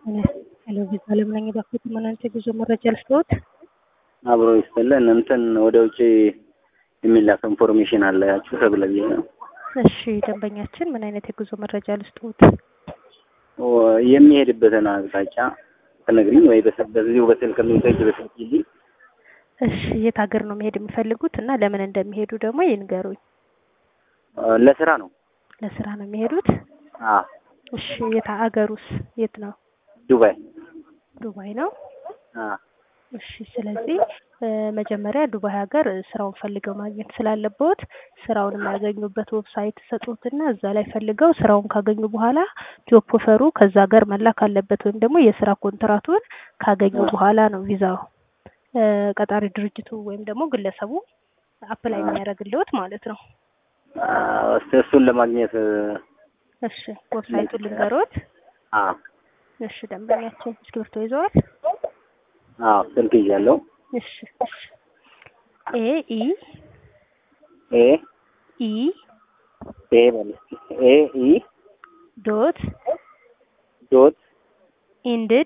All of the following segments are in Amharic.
ሄሎ ቪዛ ለምነኝ ባክዎት ምን አይነት የጉዞ መረጃ ልስጥዎት? አብሮ ይስጥልን። እንትን ወደ ውጭ የሚላክ ኢንፎርሜሽን አላችሁ ተብለ ብዬ ነው። እሺ ደንበኛችን ምን አይነት የጉዞ መረጃ ልስጥዎት? ወ- የሚሄድበትን አቅጣጫ ትነግሪኝ ወይ በስ- በዚሁ በስልክ ሜሴጅ በስልክልኝ። እሺ የት ሀገር ነው መሄድ የሚፈልጉት እና ለምን እንደሚሄዱ ደግሞ ይንገሩኝ። እ፣ ለስራ ነው። ለስራ ነው የሚሄዱት? አ እሺ የት ሀገሩስ የት ነው? ዱባይ። ዱባይ ነው። አ እሺ ስለዚህ እ፣ መጀመሪያ ዱባይ ሀገር ስራውን ፈልገው ማግኘት ስላለበት ስራውን የሚያገኙበት ዌብሳይት ሰጡትና እዛ ላይ ፈልገው ስራውን ካገኙ በኋላ ጆብ ኦፈሩ ከዛ ሀገር መላክ አለበት ወይም ደግሞ የስራ ኮንትራቱን ካገኙ በኋላ ነው ቪዛው እ፣ ቀጣሪ ድርጅቱ ወይም ደግሞ ግለሰቡ አፕላይ የሚያደርግልዎት ማለት ነው። አ፣ እስቲ እሱን ለማግኘት እ፣ እሺ ዌብሳይቱን ልንገሮት። አ እሺ ደንበኛችን እስክሪብቶ ይዘዋል? አ ስልክ ይዣለሁ። እሺ እሺ ኤ ኢ ኤ ኢ ኤ በል እስኪ ኤ ኢ ዶት ዶት ኢንድድ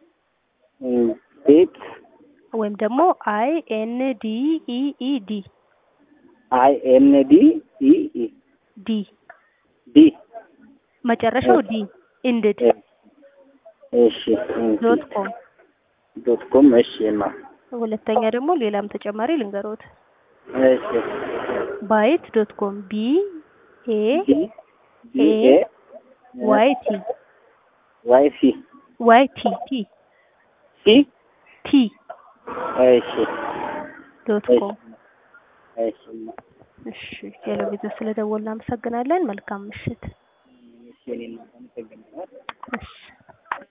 ቤት ወይም ደግሞ አይ ኤን ዲ ኢ ኢ ዲ አይ ኤን ዲ ኢ ኢ ዲ ዲ መጨረሻው ዲ ኢንድድ እ፣ እሺ ዶት ኮም። ዶት ኮም እሺ ማ ሁለተኛ ደግሞ ሌላም ተጨማሪ ልንገሮት እሺ ባይት ዶት ኮም ቢ ኤ ዲ ዲ ኤ ዋይ ቲ ዋይ ሲ ዋይ ቲ ቲ ሲ ቲ እሺ ዶት እሺ ኮም። እሺ ማ እሺ ሄሎ ቪዛ ስለደወልን እናመሰግናለን። መልካም ምሽት። እሺ እኔም አመሰግናለሁ።